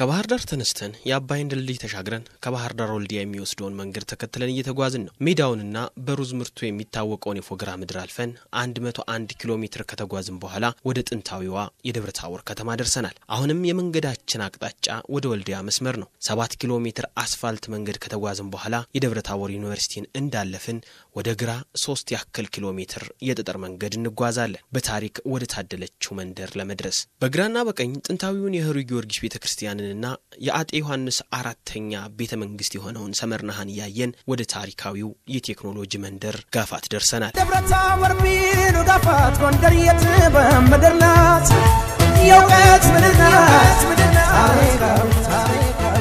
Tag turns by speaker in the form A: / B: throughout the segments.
A: ከባህር ዳር ተነስተን የአባይን ድልድይ ተሻግረን ከባህር ዳር ወልዲያ የሚወስደውን መንገድ ተከትለን እየተጓዝን ነው። ሜዳውንና በሩዝ ምርቱ የሚታወቀውን የፎገራ ምድር አልፈን 101 ኪሎ ሜትር ከተጓዝን በኋላ ወደ ጥንታዊዋ የደብረ ታቦር ከተማ ደርሰናል። አሁንም የመንገዳችን አቅጣጫ ወደ ወልዲያ መስመር ነው። ሰባት ኪሎ ሜትር አስፋልት መንገድ ከተጓዝን በኋላ የደብረ ታቦር ዩኒቨርሲቲን እንዳለፍን ወደ ግራ ሶስት ያክል ኪሎ ሜትር የጠጠር መንገድ እንጓዛለን። በታሪክ ወደ ታደለችው መንደር ለመድረስ በግራና በቀኝ ጥንታዊውን የህሩይ ጊዮርጊስ ቤተ ክርስቲያንንና የአጤ ዮሐንስ አራተኛ ቤተ መንግስት የሆነውን ሰመርናሃን እያየን ወደ ታሪካዊው የቴክኖሎጂ መንደር ጋፋት ደርሰናል።
B: ደብረ ታቦር ቢሉ ጋፋት ጎንደር የጥበብ ምድር ናት፣ የእውቀት ምድር ናት። ታሪካዊ ታሪካዊ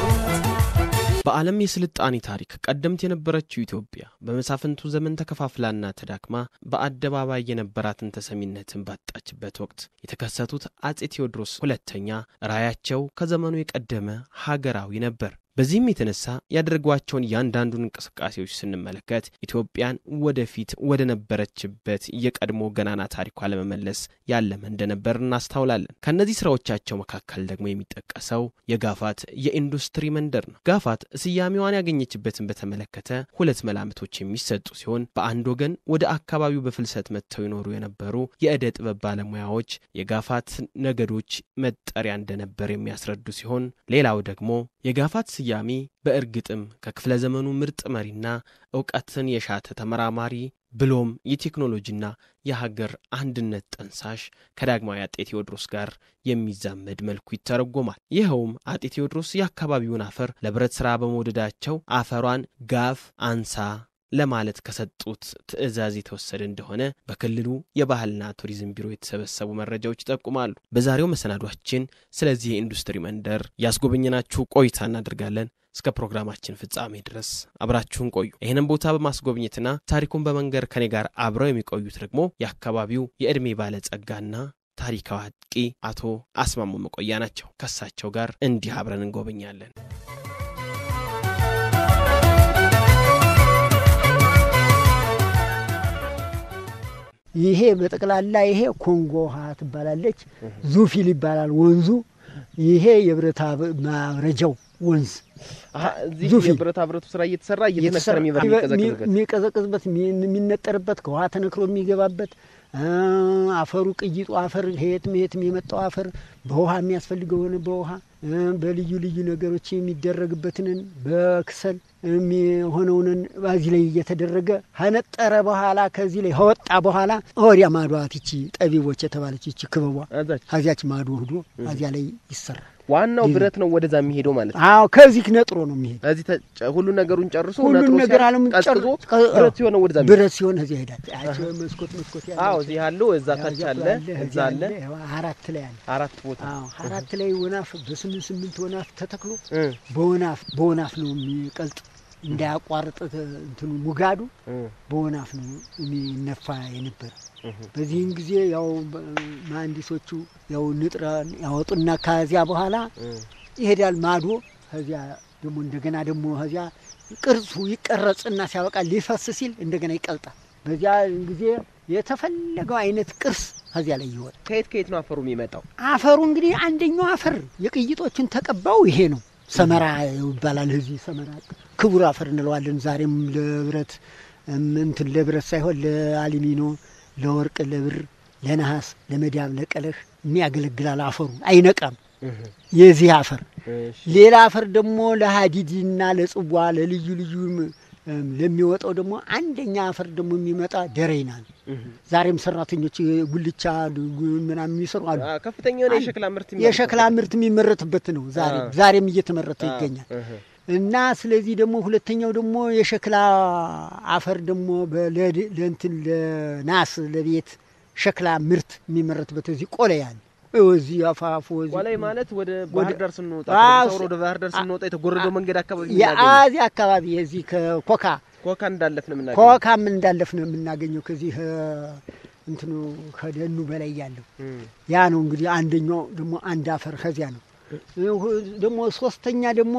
A: በዓለም የስልጣኔ ታሪክ ቀደምት የነበረችው ኢትዮጵያ በመሳፍንቱ ዘመን ተከፋፍላና ተዳክማ በአደባባይ የነበራትን ተሰሚነትን ባጣችበት ወቅት የተከሰቱት አጼ ቴዎድሮስ ሁለተኛ ራዕያቸው ከዘመኑ የቀደመ ሀገራዊ ነበር። በዚህም የተነሳ ያደረጓቸውን እያንዳንዱን እንቅስቃሴዎች ስንመለከት ኢትዮጵያን ወደፊት ወደ ነበረችበት የቀድሞ ገናና ታሪኳ ለመመለስ ያለመ እንደነበር እናስታውላለን። ከእነዚህ ስራዎቻቸው መካከል ደግሞ የሚጠቀሰው የጋፋት የኢንዱስትሪ መንደር ነው። ጋፋት ስያሜዋን ያገኘችበትን በተመለከተ ሁለት መላምቶች የሚሰጡ ሲሆን በአንድ ወገን ወደ አካባቢው በፍልሰት መጥተው ይኖሩ የነበሩ የዕደ ጥበብ ባለሙያዎች የጋፋት ነገዶች መጠሪያ እንደነበር የሚያስረዱ ሲሆን ሌላው ደግሞ የጋፋት ስያሜ በእርግጥም ከክፍለ ዘመኑ ምርጥ መሪና እውቀትን የሻተ ተመራማሪ ብሎም የቴክኖሎጂና የሀገር አንድነት ጠንሳሽ ከዳግማዊ አጤ ቴዎድሮስ ጋር የሚዛመድ መልኩ ይተረጎማል። ይኸውም አጤ ቴዎድሮስ የአካባቢውን አፈር ለብረት ሥራ በመውደዳቸው አፈሯን ጋፍ አንሳ ለማለት ከሰጡት ትዕዛዝ የተወሰደ እንደሆነ በክልሉ የባህልና ቱሪዝም ቢሮ የተሰበሰቡ መረጃዎች ይጠቁማሉ። በዛሬው መሰናዷችን ስለዚህ የኢንዱስትሪ መንደር ያስጎበኘናችሁ ቆይታ እናደርጋለን። እስከ ፕሮግራማችን ፍጻሜ ድረስ አብራችሁን ቆዩ። ይህንን ቦታ በማስጎብኘትና ታሪኩን በመንገር ከኔ ጋር አብረው የሚቆዩት ደግሞ የአካባቢው የዕድሜ ባለጸጋና ታሪካዊ አጥቂ አቶ አስማሙ መቆያ ናቸው። ከሳቸው ጋር እንዲህ አብረን እንጎበኛለን።
C: ይሄ በጠቅላላ ይሄ ኮንጎ ውሃ ትባላለች። ዙፊል ይባላል ወንዙ። ይሄ የብረታ ማብረጃው ወንዝ
D: እዚህ
C: ዙፊ።
D: የብረታ ብረቱ ስራ እየተሰራ እየተነከረ የሚበር የሚቀዘቅዝበት
C: የሚቀዘቅዝበት የሚነጠርበት ከውሃ ተነክሮ የሚገባበት አ፣ አፈሩ ቅይጡ አፈር ከየትም የትም የመጣው አፈር በውሃ የሚያስፈልገው ሆነ በውሃ እ፣ በልዩ ልዩ ነገሮች የሚደረግበትንን በክሰል የሚሆነውንን በዚህ ላይ እየተደረገ ከነጠረ በኋላ ከዚህ ላይ ከወጣ በኋላ ወዲያ ማዷት ይቺ ጠቢቦች የተባለች ይቺ ክበቧ
D: አዛች
C: ከዚያች ማዶ ህዶ እዚያ ላይ ይሰራል።
D: ዋናው ብረት ነው ወደዛ የሚሄደው ማለት ነው።
C: አዎ ከዚህ ነጥሮ ነው የሚሄድ
D: እዚህ ተጨ- ሁሉን ነገሩን ጨርሶ
C: ሁሉን
D: ነጥሮ
C: ነገር
D: ሲያልቅ
C: አለም
D: ቀዝቅዞ
C: ቀ-
D: ብረት ሲሆን ነው ወደዛ የሚሄደው።
C: ብረት ሲሆን እዚያ ይሄዳል። ያቸው መስኮት መስኮት ያለ
D: አዎ እዚህ ያለው እዛ ታች አለ እዛ አለ
C: አራት ላይ አለ።
D: አራት ቦታ
C: አዎ አራት ላይ ወናፍ በስምንት ስምንት ወናፍ ተተክሎ
D: እ
C: በወናፍ በወናፍ ነው የሚቀልጥ እንዳያቋርጥ እንትኑ ሙጋዱ
D: እ
C: በወናፍ ነው የሚነፋ የነበረ።
D: እህ
C: በዚህን ጊዜ ያው በ- መሀንዲሶቹ ያው ንጥረ ያወጡና ከዚያ በኋላ
D: እ
C: ይሄዳል ማዶ። ከዚያ ደግሞ እንደገና ደግሞ ከዚያ ቅርጹ ይቀረጽና ሲያበቃ ሊፈስ ሲል እንደገና ይቀልጣል። በዚያ ጊዜ የተፈለገው አይነት ቅርስ ከዚያ ላይ ይወጣል።
D: ከየት ከየት ነው አፈሩ የሚመጣው?
C: አፈሩ እንግዲህ አንደኛው አፈር የቅይጦችን ተቀባው ይሄ ነው። ሰመራ ይባላል። እዚህ ሰመራ ክቡር አፈር እንለዋለን። ዛሬም ለብረት እም፣ እንትን ለብረት ሳይሆን ለአሉሚኖ፣ ለወርቅ፣ ለብር፣ ለነሐስ፣ ለመዳብ፣ ለቀለህ የሚያገለግላል። አፈሩ አይነቃም።
D: እህ
C: የዚህ አፈር
D: እሺ
C: ሌላ አፈር ደግሞ ለሀዲድና ለጽዋ ለልዩ ልዩ እም፣ ለሚወጣው ደግሞ አንደኛ አፈር ደግሞ የሚመጣ ደሬና ነው።
D: እህ
C: ዛሬም ሰራተኞች ጉልቻ ምናምን የሚሰሩ አሉ።
D: አ ከፍተኛ የሆነ የሸክላ ምርት የሚመረትበት
C: የሸክላ ምርት የሚመረትበት ነው። ዛሬ
D: አ።
C: ዛሬም እየተመረተ
D: አ፣
C: ይገኛል።
D: እህ
C: እና ስለዚህ ደግሞ ሁለተኛው ደግሞ የሸክላ አፈር ደግሞ በለድ- ለእንትን ለናስ ለቤት ሸክላ ምርት የሚመረትበት እዚህ ቆለያን እዚህ አፋፉ እዚህ
D: ቋላይ ማለት ወደ ባህር
C: ወደ-
D: ዳር ስንወጣ
C: አዎ፣
D: ከደብረ ታቦር ወደ ባህር ዳር ስንወጣ የተጎረደው መንገድ አካባቢ የምናገኘው
C: የአዚ አካባቢ የዚህ ከኮካ
D: ኮካ እንዳለፍ ነው የምናገኘው።
C: ኮካም እንዳለፍ ነው የምናገኘው ከዚህ እ፣ እንትኑ ከደኑ በላይ ያለው
D: እም
C: ያ ነው እንግዲህ አንደኛው ደግሞ አንድ አፈር ከዚያ ነው ደግሞ ሶስተኛ ደግሞ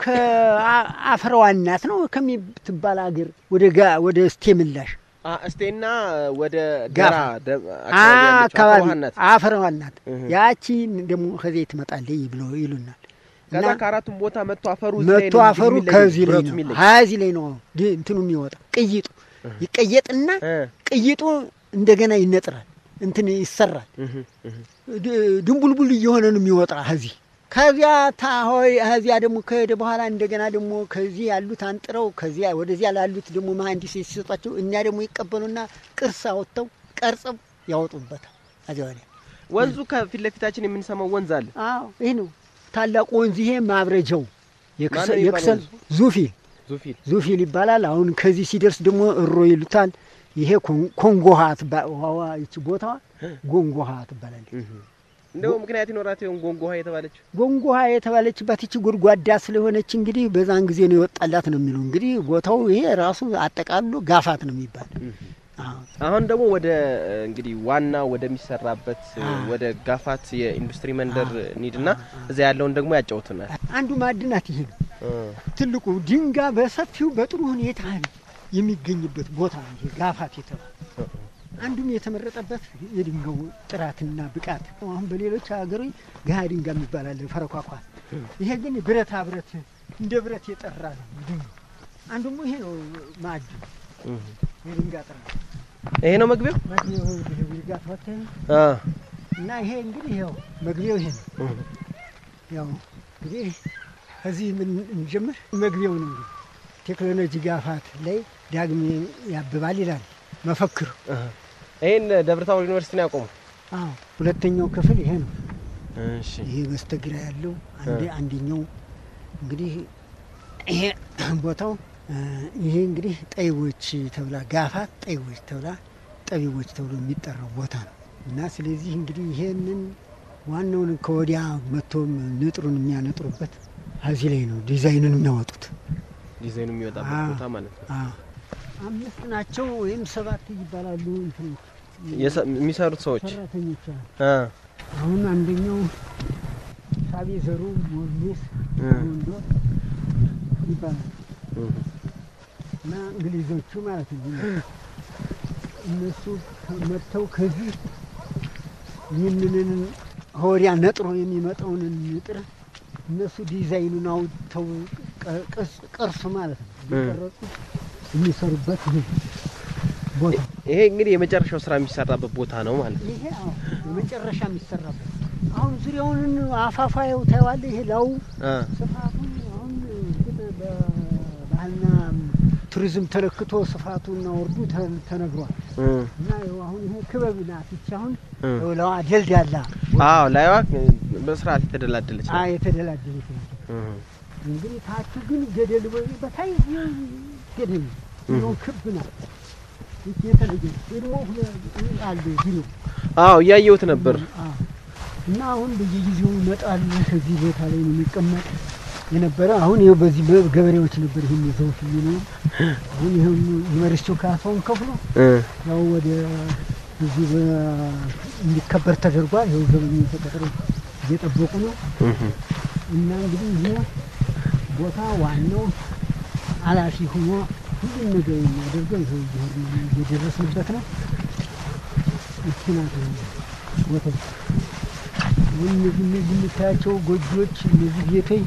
C: ከአፈረዋ እናት ነው ከሚትባል ሀገር ወደ ጋ ወደ እስቴ ምላሽ
D: አ እስቴና ወደ
C: ጋፋ።
D: ጋራ ደ- አካባቢ ያለችው
C: አካባቢ
D: አፈር ውሃ ናት።
C: አፈረዋ እናት
D: እህ።
C: ያቺ ደግሞ ከዚህ ትመጣለች ብሎ ይሉናል።
D: ከዛ
C: እና
D: ከአራቱም ቦታ መጥቶ አፈሩ እዚህ ላይ
C: መቶ
D: ነው
C: አፈሩ
D: የሚለየው፣
C: ከዚህ ላይ
D: ብረቱ
C: ነው
D: የሚለየው።
C: ሀያዚህ ላይ ነው ድ- እንትኑ የሚወጣ ቅይጡ ይቀየጥና
D: እ፣
C: ቅይጡ እንደገና ይነጥራል እንትን ይሰራል
D: እህ፣ እህ።
C: ድ- ድንቡልቡል እየሆነ ነው የሚወጣ ከዚህ ከዚያ ታሆይ ከዚያ ደግሞ ከሄደ በኋላ እንደገና ደግሞ ከዚህ ያሉት አንጥረው ከዚያ ወደዚያ ላሉት ደግሞ መሀንዲስ ሲሰጧቸው እኛ ደግሞ ይቀበሉና ቅርስ አወጥተው ቀርጸው ያወጡበታል። ከዚያ ወዲያ
D: ወንዙ ከፊት ለፊታችን የምንሰማው ወንዝ አለ።
C: አዎ ይህ ነው ታላቁ ወንዝ። ይሄ ማብረጃው የክሰ-
D: ማነው የሚባለው
C: የክሰል
D: ወንዙ?
C: ዙፊል
D: ዙፊል
C: ዙፊል ይባላል። አሁን ከዚህ ሲደርስ ደግሞ እሮ ይሉታል። ይሄ ኮን- ኮንጎሃ ትባ- ውሃዋ ይቺ ቦታዋ ጎንጎሃ ትባላለች።
D: እንደው ምክንያት ይኖራት ይሆን ጎንጎ ውሃ የተባለችው?
C: ጎንጎሃ የተባለችባት ይቺ ጎድጓዳ ስለሆነች እንግዲህ በዛን ጊዜ ነው የወጣላት ነው የሚለው። እንግዲህ ቦታው ይሄ ራሱ አጠቃሎ ጋፋት ነው የሚባል አዎ።
D: አሁን ደግሞ ወደ እ፣ እንግዲህ ዋና ወደሚሰራበት እ፣
C: አ።
D: ወደ ጋፋት የኢንዱስትሪ መንደር እንሂድና እዛ ያለውን ደግሞ ያጫውቱናል።
C: አንዱ ማዕድናት ይሄ ነው ትልቁ ድንጋይ በሰፊው በጥሩ ሁኔታ የሚገኝበት ቦታ ነው ይሄ ጋፋት የተባለ አንዱም የተመረጠበት የድንጋዩ ጥራትና ብቃት። አሁን በሌሎች ሀገሮች ገሃ ድንጋይ የሚባል አለ ፈረኳኳት። ይሄ ግን ብረታ ብረት እንደ ብረት የጠራ ነው ድንጋዩ። አንዱም ይሄ ነው ማዕድን የድንጋይ ጥራት
D: ይሄ ነው መግቢያው።
C: መግቢያው ድንጋይ ተወተህ
D: አ፣
C: እና ይሄ እንግዲህ ያው መግቢያው ይሄ ነው። ያው እንግዲህ ከዚህ ምን እንጀምር? መግቢያው ነው እንግዲህ ቴክኖሎጂ ጋፋት ላይ ዳግም ያብባል ይላል መፈክሩ።
D: ይሄን ደብረ ታቦር ዩኒቨርሲቲ ነው ያቆሙ።
C: አዎ ሁለተኛው ክፍል ይሄ ነው።
D: እሺ
C: ይሄ በስተግራ ያለው አንዴ አንደኛው እንግዲህ ይሄ ቦታው እ፣ ይሄ እንግዲህ ጠይቦች ተብላ ጋፋት ጠይቦች ተብላ ጠቢቦች ተብሎ የሚጠራው ቦታ ነው እና ስለዚህ እንግዲህ ይሄንን ዋናውን ከወዲያ መጥቶም ንጥሩን የሚያነጥሩበት እዚህ ላይ ነው ዲዛይኑን የሚያወጡት።
D: ዲዛይኑ የሚወጣበት
C: አ።
D: ቦታ ማለት ነው።
C: አዎ አምስት ናቸው ወይም ሰባት ይባላሉ እንትኖች
D: የሰ- የሚሰሩት ሰዎች
C: ሰራተኞች አሉ።
D: አ፣
C: አሁን አንደኛው ሳቤ ዘሩ ሞርሌስ
D: እ፣
C: ወንዶ ይባላል
D: እ፣
C: እና እንግሊዞቹ ማለት ነው። እነሱ መጥተው ከዚህ ይህንን ከወዲያ ነጥሮ የሚመጣውን ንጥር እነሱ ዲዛይኑን አውጥተው ቀ- ቅርጽ- ቅርሱ ማለት ነው እየቀረጹ የሚሰሩበት ይሄ ቦታ
D: ይሄ እንግዲህ የመጨረሻው ስራ የሚሰራበት ቦታ ነው ማለት ነው።
C: ይሄ አዎ የመጨረሻ የሚሰራበት አሁን ዙሪያውን አፋፋየው ታየዋለህ። ይሄ ላው
D: አ፣
C: ስፋቱን አሁን እርግጥ በባህልና ቱሪዝም ተለክቶ ስፋቱና ወርዱ ተ- ተነግሯል
D: እ፣
C: እና ይኸው አሁን ይሄ ክበብ ናት። ይቺ አሁን
D: እ።
C: ይኸው ለዋ ደልዳላ
D: አዎ ላይዋ በስርዓት የተደላደለች
C: አ
D: ነው።
C: የተደላደለች ነው።
D: እ፣
C: እንግዲህ ታቹ ግን ገደል ወይ በታይ ገደል ነው ክብ ናት። ይቺ የተለየ ነው። ደግሞ ሁለ- አለ ዙሪያው
D: አዎ እያየሁት ነበር።
C: አዎ። እና አሁን በየጊዜው ይመጣል። ከዚህ ቦታ ላይ ነው የሚቀመጥ የነበረ። አሁን ይኸው በዚህ ገበሬዎች ነበር ይህን ይዘውት የሚኖሩ። አሁን ይኸው ዩኒቨርሲቲው ካሳውን ከፍሎ
D: እ፣
C: ያው ወደ እዚህ በ- እንዲከበር ተደርጓል። ይኸው ዘበኛ ተቀጥሮ እየጠበቁ ነው።
D: እህ፣
C: እና እንግዲህ ይሄ ቦታ ዋናው ኃላፊ ሆኖ ሁሉም ነገር የሚያደርገው ይኸው እየሄድን ነው፣ እየደረስንበት ነው። ይቺ ናት ቦታ። አሁን እነዚህ እነዚህ የምታያቸው ጎጆዎች እነዚህ ቤቶች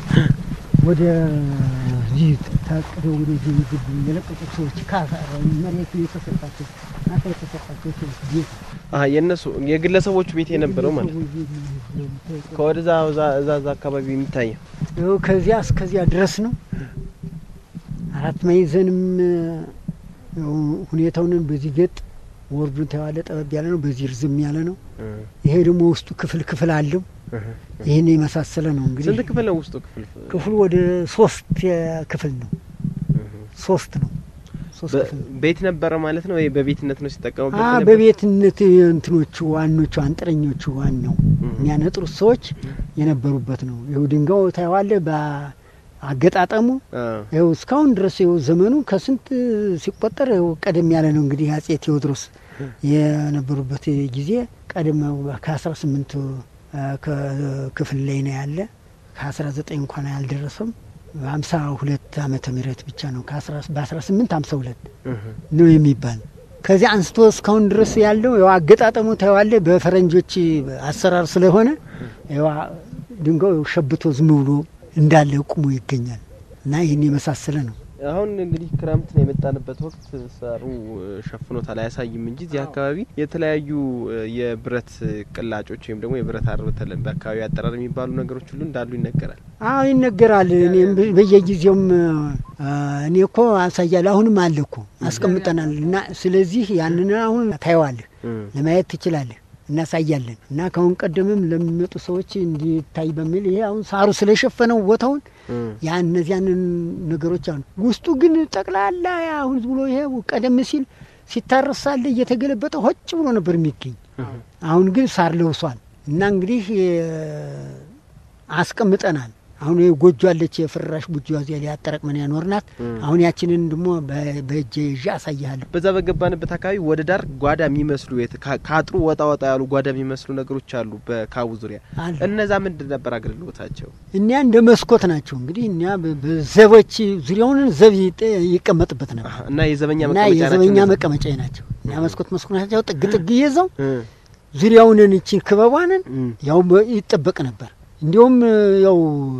C: ወደዚህ ታቅደው ወደዚህ የሚገቡ የለቀቁት ሰዎች ካሳ መሬቱ የተሰጣቸው ካሳ የተሰጣቸው ሰዎች ቤት
D: አ፣ የእነሱ የግለሰቦቹ ቤት የነበረው ማለት ነው።
C: ሰዎች ቤት ነው የምታየው።
D: ከወደዛ እዛ እዛ እዛ አካባቢ የሚታየው
C: ይኸው ከዚያ እስከዚያ ድረስ ነው። አራት ማዕዘንም ያው ሁኔታውን በዚህ ገጥ ወርዱን ተዋለ ጠበብ ያለ ነው፣ በዚህ ርዝም ያለ ነው።
D: እ፣
C: ይሄ ደግሞ ውስጡ ክፍል ክፍል አለው።
D: እህ።
C: ይህን የመሳሰለ ነው እንግዲህ
D: ስንት ክፍል ነው ውስጡ ክፍል?
C: ክፍሉ ወደ ሶስት ክፍል ነው።
D: እህ።
C: ሶስት ነው። ሶስት
D: በ-
C: ክፍል ነው።
D: ቤት ነበረ ማለት ነው ወይ በቤትነት ነው ሲጠቀሙበት?
C: አ
D: የነበረው?
C: በቤትነት እንትኖቹ ዋኖቹ አንጥረኞቹ ዋናው
D: እህ።
C: የሚያነጥሩት ሰዎች የነበሩበት ነው። ይኸው ድንጋዩ ታየዋለህ በአገጣጠሙ
D: አ፣
C: ይኸው እስካሁን ድረስ ይኸው ዘመኑ ከስንት ሲቆጠር ይኸው ቀደም ያለ ነው። እንግዲህ አጼ ቴዎድሮስ የነበሩበት ጊዜ ቀደም ከአስራ ስምንት ክፍል ላይ ነው ያለ ከአስራ ዘጠኝ እንኳን አልደረሰም። ሀምሳ ሁለት ዓመተ ምህረት ብቻ ነው በአስራ ስምንት ሀምሳ ሁለት
D: እህ።
C: ነው የሚባል ከዚያ አንስቶ እስካሁን ድረስ ያለው ያው አገጣጠሙ ታየዋለህ በፈረንጆች አሰራር ስለሆነ ያው ድንጋዩ ሸብቶ ዝም ብሎ እንዳለ ቁሞ ይገኛል እና ይህን የመሳሰለ ነው።
A: አሁን እንግዲህ ክረምት ነው የመጣንበት ወቅት ሳሩ ሸፍኖታል አያሳይም እንጂ እዚህ አካባቢ የተለያዩ የብረት ቅላጮች ወይም ደግሞ የብረት አር በአካባቢ አጠራር የሚባሉ ነገሮች ሁሉ እንዳሉ ይነገራል።
C: አዎ ይነገራል። እኔም በየጊዜውም እኔ እኮ አሳያለሁ። አሁንም አለ እኮ አስቀምጠናል። እና ስለዚህ ያንን አሁን ታየዋለህ፣ ለማየት ትችላለህ፣ እናሳያለን። እና ከአሁን ቀደምም ለሚመጡ ሰዎች እንዲታይ በሚል ይሄ አሁን ሳሩ ስለሸፈነው ቦታውን ያ እነዚያንን ነገሮች አሉ። ውስጡ ግን ጠቅላላ አሁን ብሎ ይሄ ቀደም ሲል ሲታረሳለ እየተገለበጠ ሆጭ ብሎ ነበር የሚገኝ። አሁን ግን ሳር ለብሷል እና እንግዲህ አስቀምጠናል። አሁን ጎጆ አለች፣ የፍራሽ ጎጆ እዚያ ላይ አጠራቅመን ያኖርናት። አሁን ያችንን ደግሞ በእጄ ይዤ አሳይሃለሁ።
A: በዛ በገባንበት አካባቢ ወደ ዳር ጓዳ የሚመስሉ ከአጥሩ ወጣ ወጣ ያሉ ጓዳ የሚመስሉ ነገሮች አሉ በካቡ ዙሪያ። እነዛ ምንድን ነበር አገልግሎታቸው?
C: እኒያ እንደ መስኮት ናቸው። እንግዲህ እኒያ በዘቦች ዙሪያውን ዘብ ይቀመጥበት ነበር
A: እና የዘበኛ
C: እና
A: መቀመጫ
C: የዘበኛ
A: ናቸው።
C: መቀመጫ ናቸው። እኒያ መስኮት መስኮት ናቸው። ጥግ ጥግ ይዘው ዙሪያውንን እቺን ክበቧንን ያው ይጠበቅ ነበር። እንዲሁም ያው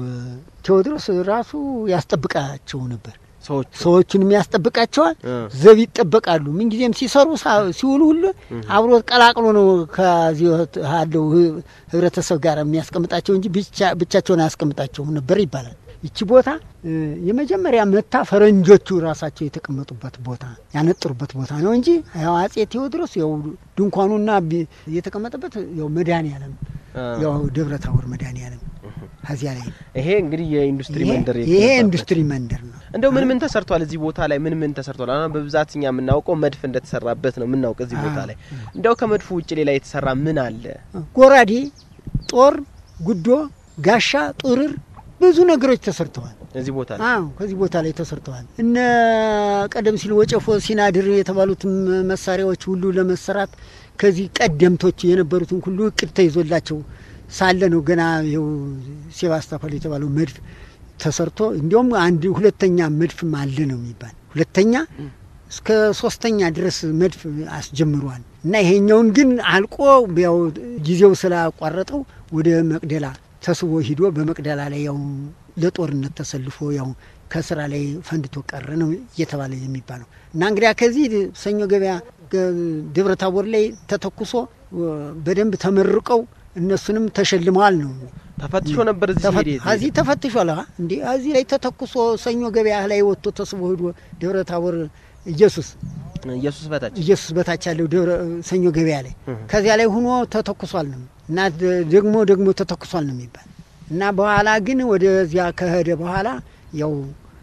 C: ቴዎድሮስ ራሱ ያስጠብቃቸው ነበር።
A: ሰዎች
C: ሰዎቹንም ያስጠብቃቸዋል። ዘብ ይጠበቃሉ። ምንጊዜም ሲሰሩ ሲውሉ ሁሉ አብሮ ቀላቅሎ ነው ከዚህ ያለው ህብረተሰብ ጋር የሚያስቀምጣቸው እንጂ ብቻቸውን አያስቀምጣቸውም ነበር ይባላል። ይቺ ቦታ የመጀመሪያ መታ ፈረንጆቹ ራሳቸው የተቀመጡበት ቦታ ያነጥሩበት ቦታ ነው እንጂ ያው አጼ ቴዎድሮስ ያው ድንኳኑና የተቀመጠበት ያው መድኃኔዓለም ያው ደብረ ታቦር መድኃኔዓለም ከዚያ ላይ ነው።
A: ይሄ እንግዲህ የኢንዱስትሪ መንደር
C: ይሄ
A: የተገነባበት።
C: ኢንዱስትሪ መንደር ነው።
A: እንደው ምን ምን ተሰርቷል እዚህ ቦታ ላይ ምን ምን ተሰርቷል? አሁን በብዛት እኛ የምናውቀው መድፍ እንደተሰራበት ነው የምናውቅ እዚህ ቦታ ላይ። እንደው ከመድፉ ውጭ ሌላ የተሰራ ምን አለ?
C: ጎራዴ፣ ጦር፣ ጉዶ፣ ጋሻ፣ ጡርር ብዙ ነገሮች ተሰርተዋል።
A: እዚህ ቦታ ላይ
C: አዎ ከዚህ ቦታ ላይ ተሰርተዋል። እነ ቀደም ሲል ወጨፎ ሲናድር የተባሉት መሳሪያዎች ሁሉ ለመሰራት ከዚህ ቀደምቶች የነበሩትን ሁሉ እቅድ ተይዞላቸው ሳለ ነው ገና ይኸው ሴባስቶፖል የተባለው መድፍ ተሰርቶ እንዲሁም አንድ ሁለተኛ መድፍም አለ ነው የሚባል ሁለተኛ እስከ ሶስተኛ ድረስ መድፍ አስጀምሯል እና ይሄኛውን ግን አልቆ ያው ጊዜው ስላቋረጠው ወደ መቅደላ ተስቦ ሂዶ በመቅደላ ላይ ያው ለጦርነት ተሰልፎ ያው ከስራ ላይ ፈንድቶ ቀረ ነው እየተባለ የሚባለው እና እንግዲያ ከዚህ ሰኞ ገበያ ደብረ ታቦር ላይ ተተኩሶ በደንብ ተመርቀው እነሱንም ተሸልመዋል ነው
A: ተፈትሾ ነበር እዚህ ሄደ
C: እዚህ ተፈትሿል። እንዲ እዚህ ላይ ተተኩሶ ሰኞ ገበያ ላይ ወጥቶ ተስቦ ሂዶ ደብረ ታቦር ኢየሱስ
A: ኢየሱስ በታች
C: ኢየሱስ በታች ያለው ደብረ ሰኞ ገበያ ላይ ከዚያ ላይ ሆኖ ተተኩሷል ነው እና ደግሞ ደግሞ ተተኩሷል ነው የሚባል እና በኋላ ግን ወደዚያ ከሄደ በኋላ ያው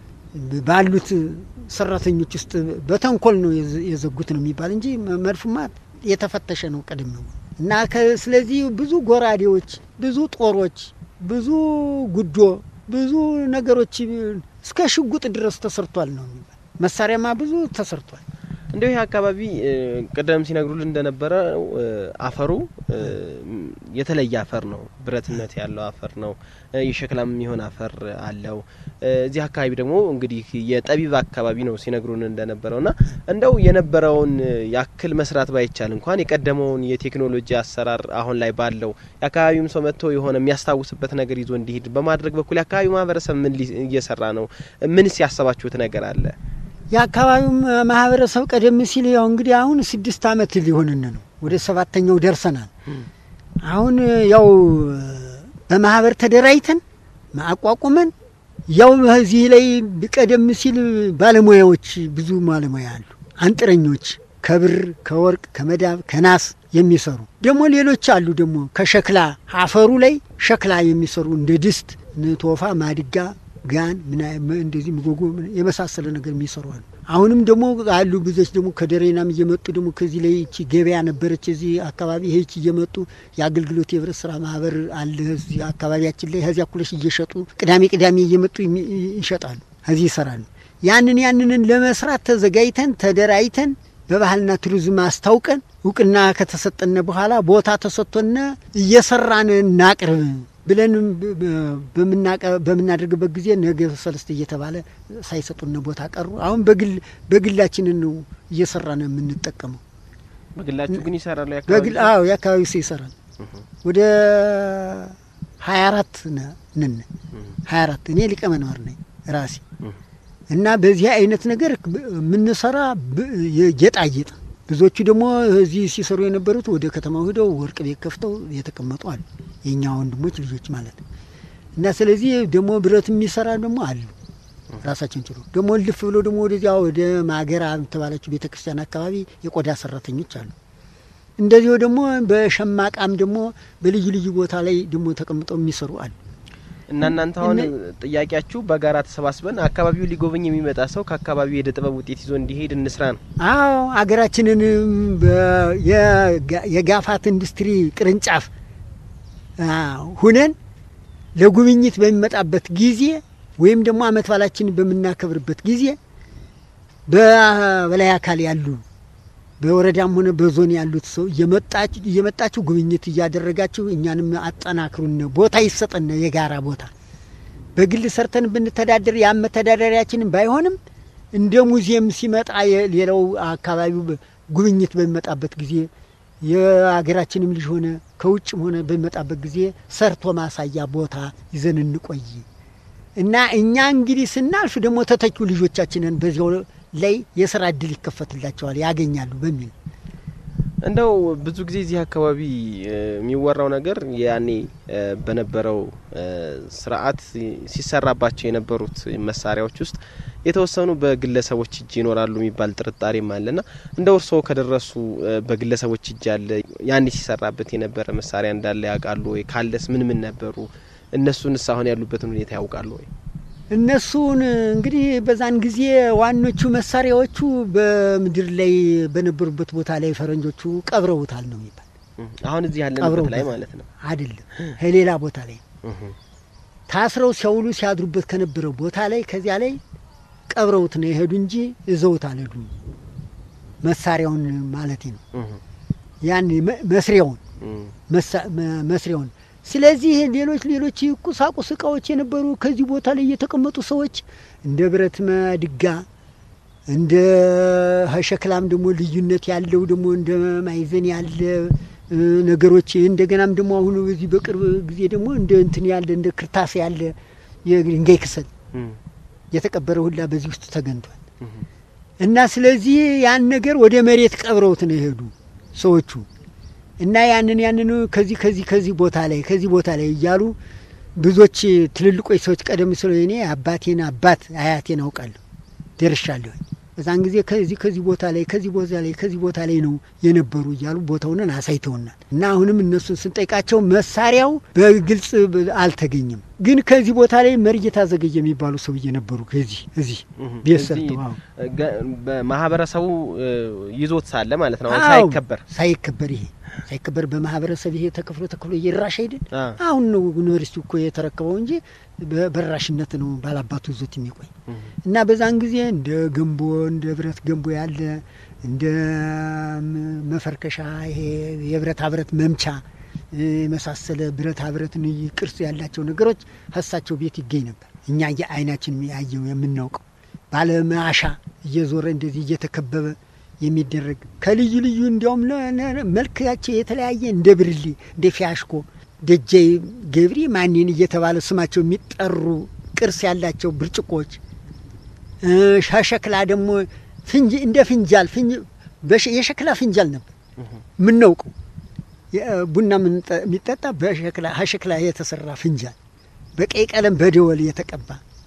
C: ባሉት ሰራተኞች ውስጥ በተንኮል ነው የዘጉት ነው የሚባል እንጂ መድፉማ የተፈተሸ ነው ቀደም ነው እና ስለዚህ ብዙ ጎራዴዎች፣ ብዙ ጦሮች፣ ብዙ ጉዶ፣ ብዙ ነገሮች እስከ ሽጉጥ ድረስ ተሰርቷል ነው የሚባል መሳሪያማ ብዙ ተሰርቷል።
A: እንደው ይህ አካባቢ ቅደም ሲነግሩልን እንደነበረ አፈሩ የተለየ አፈር ነው። ብረትነት ያለው አፈር ነው። የሸክላም የሚሆን አፈር አለው። እዚህ አካባቢ ደግሞ እንግዲህ የጠቢብ አካባቢ ነው ሲነግሩን እንደነበረው ና እንደው የነበረውን ያክል መስራት ባይቻል እንኳን የቀደመውን የቴክኖሎጂ አሰራር አሁን ላይ ባለው የአካባቢውም ሰው መጥቶ የሆነ የሚያስታውስበት ነገር ይዞ እንዲሄድ በማድረግ በኩል የአካባቢው ማህበረሰብ ምን እየሰራ ነው? ምንስ ያሰባችሁት ነገር አለ?
C: የአካባቢው ማህበረሰብ ቀደም ሲል ያው እንግዲህ አሁን ስድስት ዓመት ሊሆንን ነው። ወደ ሰባተኛው ደርሰናል። አሁን ያው በማህበር ተደራጅተን አቋቁመን ያው እዚህ ላይ ቀደም ሲል ባለሙያዎች ብዙ ባለሙያ አሉ። አንጥረኞች ከብር ከወርቅ ከመዳብ ከናስ የሚሰሩ ደግሞ ሌሎች አሉ። ደግሞ ከሸክላ አፈሩ ላይ ሸክላ የሚሰሩ እንደ ድስት፣ ቶፋ፣ ማድጋ ጋን እንደዚህ ምጎጎ የመሳሰለ ነገር የሚሰሩ አሉ። አሁንም ደግሞ አሉ ብዙዎች ደግሞ ከደሬናም እየመጡ ደግሞ ከዚህ ላይ ይቺ ገበያ ነበረች እዚህ አካባቢ ይህች እየመጡ የአገልግሎት የህብረት ስራ ማህበር አለ እዚህ አካባቢያችን ላይ ከዚያ ኩለሽ እየሸጡ ቅዳሜ ቅዳሜ እየመጡ ይሸጣሉ፣ ከዚህ ይሰራሉ። ያንን ያንንን ለመስራት ተዘጋጅተን ተደራጅተን በባህልና ቱሪዝም አስታውቀን እውቅና ከተሰጠነ በኋላ ቦታ ተሰጥቶነ እየሰራን እናቅርብ ብለን በምናደርግበት ጊዜ ነገ ሰለስት እየተባለ ሳይሰጡን ቦታ ቀሩ። አሁን በግል በግላችንን ነው እየሰራን የምንጠቀመው።
A: በግላችሁ ግን ይሰራሉ?
C: በግል አዎ፣ የአካባቢው ሰው ይሰራል። ወደ ሀያ አራት ነን ሀያ አራት እኔ ሊቀመንበር ነኝ ራሴ እና በዚህ አይነት ነገር የምንሰራ ብ- የጌጣጌጥ ብዙዎቹ ደግሞ እዚህ ሲሰሩ የነበሩት ወደ ከተማው ሂደው ወርቅ ቤት ከፍተው የተቀመጡ አሉ። የእኛ ወንድሞች ልጆች ማለት ነው። እና ስለዚህ ደግሞ ብረት የሚሰራ ደግሞ አሉ ራሳቸውን ችሎ ደግሞ ልፍ ብሎ ደግሞ ወደዚያ ወደ ማገራ ተባለችው ቤተ ክርስቲያን አካባቢ የቆዳ ሰራተኞች አሉ። እንደዚሁ ደግሞ በሸማቃም ደግሞ በልዩ ልዩ ቦታ ላይ ደግሞ ተቀምጠው የሚሰሩ አሉ።
D: እና እናንተ አሁን
C: እነ-
D: ጥያቄያችሁ በጋራ ተሰባስበን አካባቢው ሊጎበኝ የሚመጣ ሰው ከአካባቢው የእደ ጥበብ ውጤት ይዞ እንዲሄድ እንስራ ነው።
C: አዎ አገራችንን በ- የጋ- የጋፋት ኢንዱስትሪ ቅርንጫፍ አ፣ ሁነን ለጉብኝት በሚመጣበት ጊዜ ወይም ደግሞ አመት ባላችንን በምናከብርበት ጊዜ በበላይ አካል ያሉ በወረዳም ሆነ በዞን ያሉት ሰው እየመጣችሁ እየመጣችሁ ጉብኝት እያደረጋችሁ እኛንም አጠናክሩን፣ ቦታ ይሰጠን፣ የጋራ ቦታ በግል ሰርተን ብንተዳደር ያ መተዳደሪያችንን ባይሆንም እንደ ሙዚየም ሲመጣ የሌላው አካባቢው በ- ጉብኝት በሚመጣበት ጊዜ የሀገራችንም ልጅ ሆነ ከውጭም ሆነ በሚመጣበት ጊዜ ሰርቶ ማሳያ ቦታ ይዘን እንቆይ እና እኛ እንግዲህ ስናልፍ ደግሞ ተተኪው ልጆቻችንን በዚያው ላይ የስራ እድል ይከፈትላቸዋል ያገኛሉ በሚል
D: እንደው ብዙ ጊዜ እዚህ አካባቢ እ፣ የሚወራው ነገር ያኔ እ፣ በነበረው እ፣ ስርዓት ሲሰራባቸው የነበሩት መሳሪያዎች ውስጥ የተወሰኑ በግለሰቦች እጅ ይኖራሉ የሚባል ጥርጣሬም አለና እንደው እርስዎ ከደረሱ እ፣ በግለሰቦች እጅ ያለ ያኔ ሲሰራበት የነበረ መሳሪያ እንዳለ ያውቃሉ ወይ? ካለስ ምን ምን ነበሩ? እነሱንስ አሁን ያሉበትን ሁኔታ ያውቃሉ ወይ?
C: እነሱን እንግዲህ በዛን ጊዜ ዋኖቹ መሳሪያዎቹ በምድር ላይ በነበሩበት ቦታ ላይ ፈረንጆቹ ቀብረውታል ነው የሚባል
D: እ፣ አሁን እዚህ ያለንበት
C: ቀብረውታል
D: ላይ ማለት ነው።
C: አይደለም ከሌላ ቦታ ላይ
D: እህ፣
C: ታስረው ሲያውሉ ሲያድሩበት ከነበረው ቦታ ላይ ከዚያ ላይ ቀብረውት ነው የሄዱ እንጂ እዘውት አልሄዱም። መሳሪያውን ማለት ነው
D: እህ፣
C: ያን መ- መስሪያውን
D: እህ፣
C: መሳ- መ- መስሪያውን። ስለዚህ ሌሎች ሌሎች ቁሳቁስ እቃዎች የነበሩ ከዚህ ቦታ ላይ የተቀመጡ ሰዎች እንደ ብረት ማድጋ እንደ ሸክላም ደግሞ ልዩነት ያለው ደግሞ እንደ ማይዘን ያለ እ፣ ነገሮች እንደገናም ደግሞ አሁን በዚህ በቅርብ ጊዜ ደግሞ እንደ እንትን ያለ እንደ ክርታስ ያለ የድንጋይ ክሰል
D: እህ፣
C: የተቀበረ ሁላ በዚህ ውስጥ ተገኝቷል።
D: እህ።
C: እና ስለዚህ ያን ነገር ወደ መሬት ቀብረውት ነው የሄዱ ሰዎቹ እና ያንን ያንን ከዚህ ከዚህ ከዚህ ቦታ ላይ ከዚህ ቦታ ላይ እያሉ ብዙዎች ትልልቆች ሰዎች ቀደም ስለ እኔ አባቴን አባት አያቴን አውቃለሁ ደርሻለሁ። በዛን ጊዜ ከዚህ ከዚህ ቦታ ላይ ከዚህ ቦታ ላይ ከዚህ ቦታ ላይ ነው የነበሩ እያሉ ቦታውንን አሳይተውናል። እና አሁንም እነሱን ስንጠይቃቸው መሳሪያው በግልጽ ብ- አልተገኘም። ግን ከዚህ ቦታ ላይ መርጌታ ዘገየ የሚባሉ ሰውዬ ነበሩ። ከዚህ እዚህ
D: እህ፣
C: ቤት
D: እዚህ
C: ሰርተው አዎ።
D: ገ- በማህበረሰቡ እ፣ ይዞት ሳለ ማለት ነው አሁን
C: አዎ፣
D: ሳይከበር
C: ሳይከበር ይሄ ሳይከበር በማህበረሰብ ይሄ ተከፍሎ ተከፍሎ እየራሽ አይደል?
D: አ፣
C: አሁን ነው ዩኒቨርሲቲው እኮ የተረከበው እንጂ በ- በራሽነት ነው ባላባቱ ይዞት የሚቆይ
D: እህ፣
C: እና በዛን ጊዜ እንደ ገንቦ እንደ ብረት ገንቦ ያለ እንደ ም- መፈርከሻ ይሄ የብረታ ብረት መምቻ እ፣ የመሳሰለ ብረታ ብረትን ቅርጽ ያላቸው ነገሮች ሀሳቸው ቤት ይገኝ ነበር። እኛ አይናችን ያየው የምናውቀው ባለማሻ እየዞረ እንደዚህ እየተከበበ የሚደረግ ከልዩ ልዩ እንዲያውም ለ- ለ- መልካቸው የተለያየ እንደ ብርሌ እንደ ፊያሽኮ ደጀ ገብሪ ማንን እየተባለ ስማቸው የሚጠሩ ቅርስ ያላቸው ብርጭቆች እ፣ ሸክላ ደግሞ ፍንጅ እንደ ፍንጃል ፍንጅ- በሸ- የሸክላ ፍንጃል ነበር
D: እህ፣
C: የምናውቀው የ- ቡና ምንጠ- የሚጠጣ በሸክላ ሸክላ የተሰራ ፍንጃል በቀይ ቀለም በደወል የተቀባ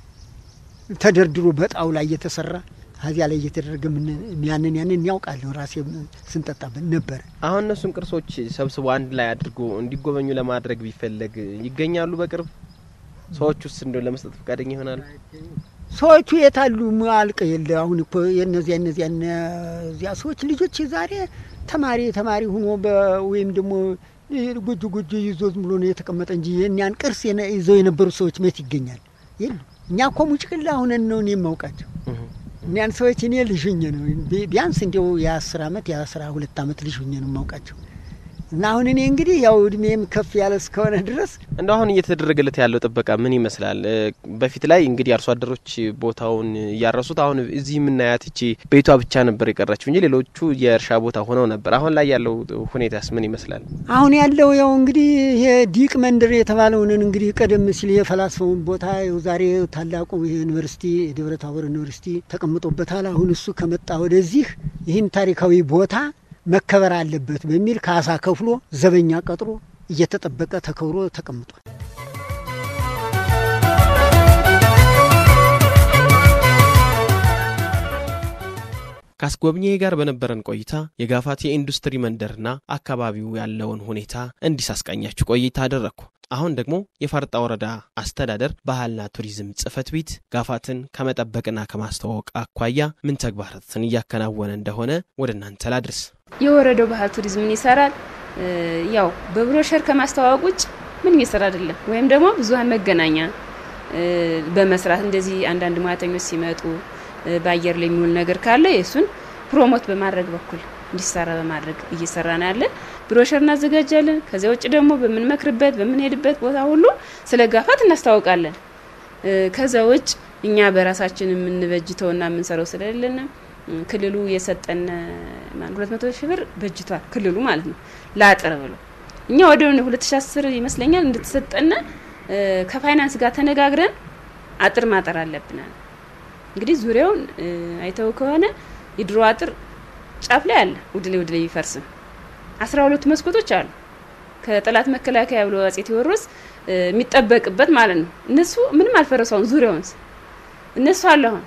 C: ተደርድሮ በጣውላ እየተሰራ ከዚያ ላይ እየተደረገ ምን- ያንን ያንን ያውቃለሁ ራሴ ስንጠጣበት ነበረ።
D: አሁን እነሱን ቅርሶች ሰብስቦ አንድ ላይ አድርጎ እንዲጎበኙ ለማድረግ ቢፈለግ ይገኛሉ በቅርብ ሰዎች ውስጥ እንደው ለመስጠት ፈቃደኛ ይሆናሉ?
C: ሰዎቹ የታሉ? አልቀ የለ አሁን እኮ የነዚያ እነዚያ እነዚያ ሰዎች ልጆች ዛሬ ተማሪ ተማሪ ሆኖ በ- ወይም ደግሞ ጎጆ ጎጆ ይዞ ዝም ብሎ ነው የተቀመጠ እንጂ የእኛን ቅርስ የነ- ይዘው የነበሩ ሰዎች መት ይገኛል? የሉ። እኛ እኮ ሙጭቅላ ሁነን ነው እኔ የማውቃቸው እኒያን ሰዎች እኔ ልጅ ሁኜ ነው ቢ- ቢያንስ እንዲያው የአስር አመት የአስራ ሁለት አመት ልጅ ሁኜ ነው የማውቃቸው። እና አሁን እኔ እንግዲህ ያው እድሜም ከፍ ያለ እስከሆነ ድረስ
D: እንደ አሁን እየተደረገለት ያለው ጥበቃ ምን ይመስላል? በፊት ላይ እንግዲህ አርሶ አደሮች ቦታውን እያረሱት፣ አሁን እዚህ የምናያት እቺ ቤቷ ብቻ ነበር የቀረችው እንጂ ሌሎቹ የእርሻ ቦታ ሆነው ነበር። አሁን ላይ ያለው ሁኔታስ ምን ይመስላል?
C: አሁን ያለው ያው እንግዲህ ይሄ ዲቅ መንደር የተባለውን እንግዲህ ቀደም ሲል የፈላስፈውን ቦታ ያው ዛሬ ታላቁ ዩኒቨርሲቲ የደብረ ታቦር ዩኒቨርሲቲ ተቀምጦበታል። አሁን እሱ ከመጣ ወደዚህ ይህን ታሪካዊ ቦታ መከበር አለበት በሚል ካሳ ከፍሎ ዘበኛ ቀጥሮ እየተጠበቀ ተከብሮ ተቀምጧል።
A: ከአስጎብኚ ጋር በነበረን ቆይታ የጋፋት የኢንዱስትሪ መንደርና አካባቢው ያለውን ሁኔታ እንዲህ ሳስቃኛችሁ ቆይታ አደረግኩ። አሁን ደግሞ የፋርጣ ወረዳ አስተዳደር ባህልና ቱሪዝም ጽሕፈት ቤት ጋፋትን ከመጠበቅና ከማስተዋወቅ አኳያ ምን ተግባራትን እያከናወነ እንደሆነ ወደ እናንተ ላድርስ።
E: የወረዳው ባህል ቱሪዝምን ይሰራል። ያው በብሮሸር ከማስተዋወቅ ውጭ ምንም የሰራ አይደለም። ወይም ደግሞ ብዙሀን መገናኛ በመስራት እንደዚህ አንዳንድ ሙያተኞች ሲመጡ በአየር ላይ የሚውል ነገር ካለ የእሱን ፕሮሞት በማድረግ በኩል እንዲሰራ በማድረግ እየሰራ ነው ያለን። ብሮሸር እናዘጋጃለን። ከዚያ ውጭ ደግሞ በምንመክርበት በምንሄድበት ቦታ ሁሉ ስለ ጋፋት እናስታውቃለን። ከዛ ውጭ እኛ በራሳችን የምንበጅተውና የምንሰራው ስለሌለን ክልሉ የሰጠን ሁለት መቶ ሺህ ብር በጅቷል ክልሉ ማለት ነው ለአጥር ብሎ እኛ ወደ ሁለት ሺ አስር ይመስለኛል እንደተሰጠነ ከፋይናንስ ጋር ተነጋግረን አጥር ማጠር አለብናል። እንግዲህ ዙሪያውን አይተው ከሆነ የድሮ አጥር ጫፍ ላይ አለ ውድ ላይ ውድ ላይ ቢፈርስም አስራ ሁለቱ መስኮቶች አሉ ከጠላት መከላከያ ብሎ አጼ ቴዎድሮስ የሚጠበቅበት ማለት ነው። እነሱ ምንም አልፈረሰውም ዙሪያውን እነሱ አለ አሁን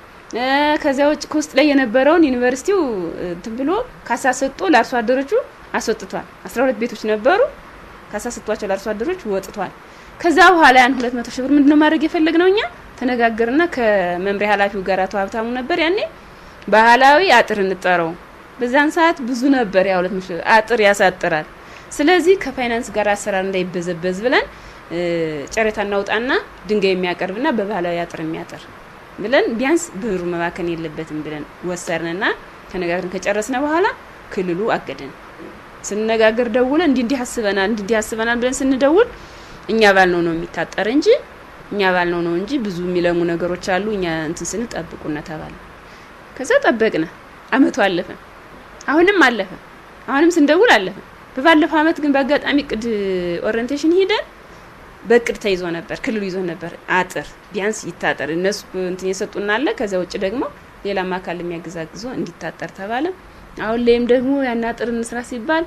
E: ከዚያ ውጭ ከውስጥ ላይ የነበረውን ዩኒቨርሲቲው እንትን ብሎ ካሳ ሰጥቶ ለአርሶ አደሮቹ አስወጥቷል። አስራ ሁለት ቤቶች ነበሩ ካሳ ሰጥቷቸው ለአርሶ አደሮች ወጥቷል። ከዛ በኋላ ያን ሁለት መቶ ሺህ ብር ምንድነው ማድረግ የፈለግ ነው እኛ ተነጋገርና ከመምሪያ ኃላፊው ጋር አቶ ሀብታሙ ነበር ያኔ ባህላዊ አጥር እንጠረው በዛን ሰዓት ብዙ ነበር ያ ሁለት መቶ አጥር ያሳጥራል። ስለዚህ ከፋይናንስ ጋር አሰራር እንዳይበዘበዝ ብለን ጨረታ እናውጣና ድንጋይ የሚያቀርብና በባህላዊ አጥር የሚያጥር ብለን ቢያንስ ብሩ መባከን የለበትም ብለን ወሰርንና ተነጋግረን ከጨረስነ በኋላ ክልሉ አገደን። ስንነጋገር ደውለ እንዲህ እንዲህ አስበናል እንዲህ እንዲህ አስበናል ብለን ስንደውል እኛ ባልነው ነው የሚታጠር እንጂ እኛ ባልነው ነው እንጂ ብዙ የሚለሙ ነገሮች አሉ። እኛ እንትን ስንል ጠብቁና ተባለ። ከዛ ጠበቅነ። አመቱ አለፈ። አሁንም አለፈ። አሁንም ስንደውል አለፈ። በባለፈው አመት ግን በአጋጣሚ ቅድ ኦሪንቴሽን ሂደን በእቅድ ተይዞ ነበር። ክልሉ ይዞ ነበር አጥር ቢያንስ ይታጠር እነሱ እንትን የሰጡና አለ። ከዚያ ውጭ ደግሞ ሌላም አካል የሚያግዛግዞ እንዲታጠር ተባለ። አሁን ላይም ደግሞ ያን አጥር እንስራ ሲባል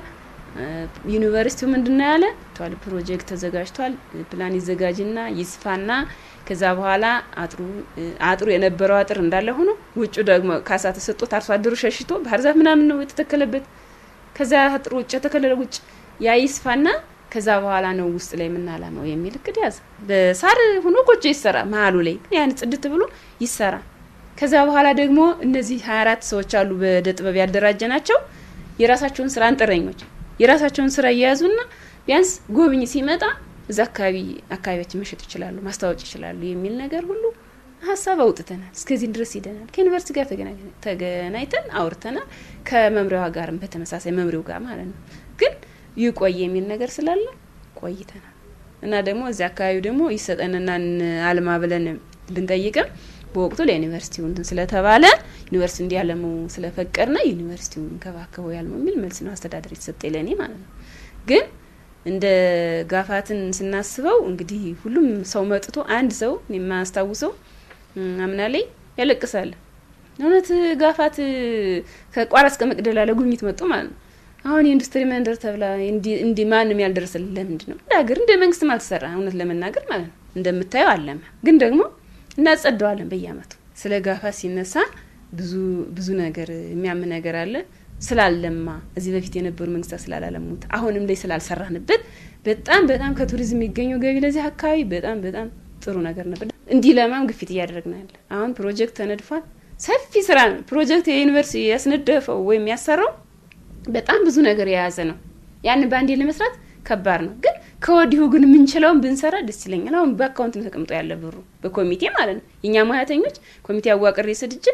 E: ዩኒቨርሲቲው ምንድነው ያለ ቷል ፕሮጀክት ተዘጋጅቷል። ፕላን ይዘጋጅና ይስፋና ከዛ በኋላ አጥሩ አጥሩ የነበረው አጥር እንዳለ ሆኖ ውጩ ደግሞ ካሳ ተሰጥቶት አርሶ አደሩ ሸሽቶ ባህር ዛፍ ምናምን ነው የተተከለበት። ከዛ አጥሩ ውጭ የተከለለ ውጭ ያ ይስፋና ከዛ በኋላ ነው ውስጥ ላይ የምናላመው የሚል እቅድ ያዘ። በሳር ሆኖ ጎጆ ይሰራ መሀሉ ላይ ያን ጽድት ብሎ ይሰራ። ከዛ በኋላ ደግሞ እነዚህ ሀያ አራት ሰዎች አሉ በእደ ጥበብ ያደራጀ ናቸው። የራሳቸውን ስራ አንጥረኞች የራሳቸውን ስራ እየያዙና ቢያንስ ጎብኝ ሲመጣ እዛ አካባቢ አካባቢያችን መሸጥ ይችላሉ፣ ማስታወቅ ይችላሉ የሚል ነገር ሁሉ ሀሳብ አውጥተናል። እስከዚህ ድረስ ሂደናል። ከዩኒቨርሲቲ ጋር ተገናኝተን አውርተናል። ከመምሪያዋ ጋርም በተመሳሳይ መምሪው ጋር ማለት ነው። ግን ይቆይ የሚል ነገር ስላለ ቆይተናል እና ደግሞ እዚያ አካባቢ ደግሞ ይሰጠንና አልማ ብለን ብንጠይቅም በወቅቱ ለዩኒቨርሲቲው እንትን ስለተባለ ዩኒቨርሲቲ እንዲያለሙ ስለፈቀድና ዩኒቨርሲቲው እንከባከበው ያልመው የሚል መልስ ነው አስተዳደር የተሰጠ ለእኔ ማለት ነው። ግን እንደ ጋፋትን ስናስበው እንግዲህ ሁሉም ሰው መጥቶ አንድ ሰው የማስታውሰው አምና ላይ ያለቅሳል። እውነት ጋፋት ከቋራ እስከ መቅደላ ለጉብኝት መጡ ማለት ነው። አሁን የኢንዱስትሪ መንደር ተብላ እንዲ ማንም ያልደረሰልን ለምንድን ነው? እንደ ሀገር እንደ መንግስትም አልተሰራ እውነት ለመናገር ማለት ነው። እንደምታየው አለመ። ግን ደግሞ እናጸደዋለን በየአመቱ። ስለ ጋፋት ሲነሳ ብዙ ብዙ ነገር የሚያም ነገር አለ ስላለማ እዚህ በፊት የነበሩ መንግስታት ስላላለሙት አሁንም ላይ ስላልሰራንበት በጣም በጣም ከቱሪዝም የሚገኘው ገቢ ለዚህ አካባቢ በጣም በጣም ጥሩ ነገር ነበር። እንዲህ ለማም ግፊት እያደረግን ያለ አሁን ፕሮጀክት ተነድፏል። ሰፊ ስራ ነው። ፕሮጀክት የዩኒቨርሲቲ ያስነደፈው ወይም ያሰራው በጣም ብዙ ነገር የያዘ ነው። ያንን በአንዴ ለመስራት ከባድ ነው። ግን ከወዲሁ ግን የምንችለውን ብንሰራ ደስ ይለኛል። አሁን በአካውንት ተቀምጦ ያለ ብሩ በኮሚቴ ማለት ነው። የእኛ ሙያተኞች ኮሚቴ አዋቅሬ ስድጅ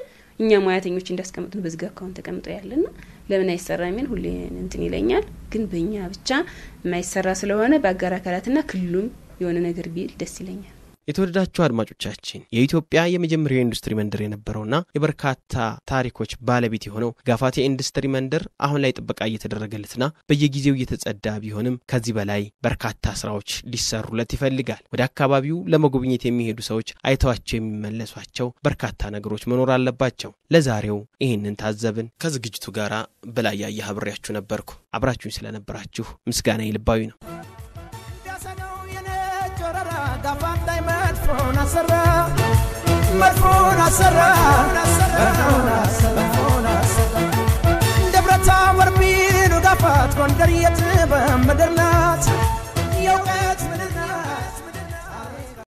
E: እኛ ሙያተኞች እንዳስቀምጡን በዝግ አካውንት ተቀምጦ ያለና ለምን አይሰራ የሚል ሁሌ እንትን ይለኛል። ግን በእኛ ብቻ የማይሰራ ስለሆነ በአጋር አካላትና ክልሉም የሆነ ነገር ቢል ደስ ይለኛል።
A: የተወደዳችሁ አድማጮቻችን የኢትዮጵያ የመጀመሪያው የኢንዱስትሪ መንደር የነበረውና የበርካታ ታሪኮች ባለቤት የሆነው ጋፋቴ ኢንዱስትሪ መንደር አሁን ላይ ጥበቃ እየተደረገለትና በየጊዜው እየተጸዳ ቢሆንም ከዚህ በላይ በርካታ ስራዎች ሊሰሩለት ይፈልጋል። ወደ አካባቢው ለመጎብኘት የሚሄዱ ሰዎች አይተዋቸው የሚመለሷቸው በርካታ ነገሮች መኖር አለባቸው። ለዛሬው ይህንን ታዘብን። ከዝግጅቱ ጋር በላይ ያየ አብሬያችሁ ነበርኩ። አብራችሁኝ ስለነበራችሁ ምስጋና ልባዊ ነው።
B: ጋፋት ላይ መድፎን አሰራ መድፎን አሰራ መድፎን አሰራ ደብረ ታቦር ቢሉ ጋፋት ጎንደር የት በምድር ናት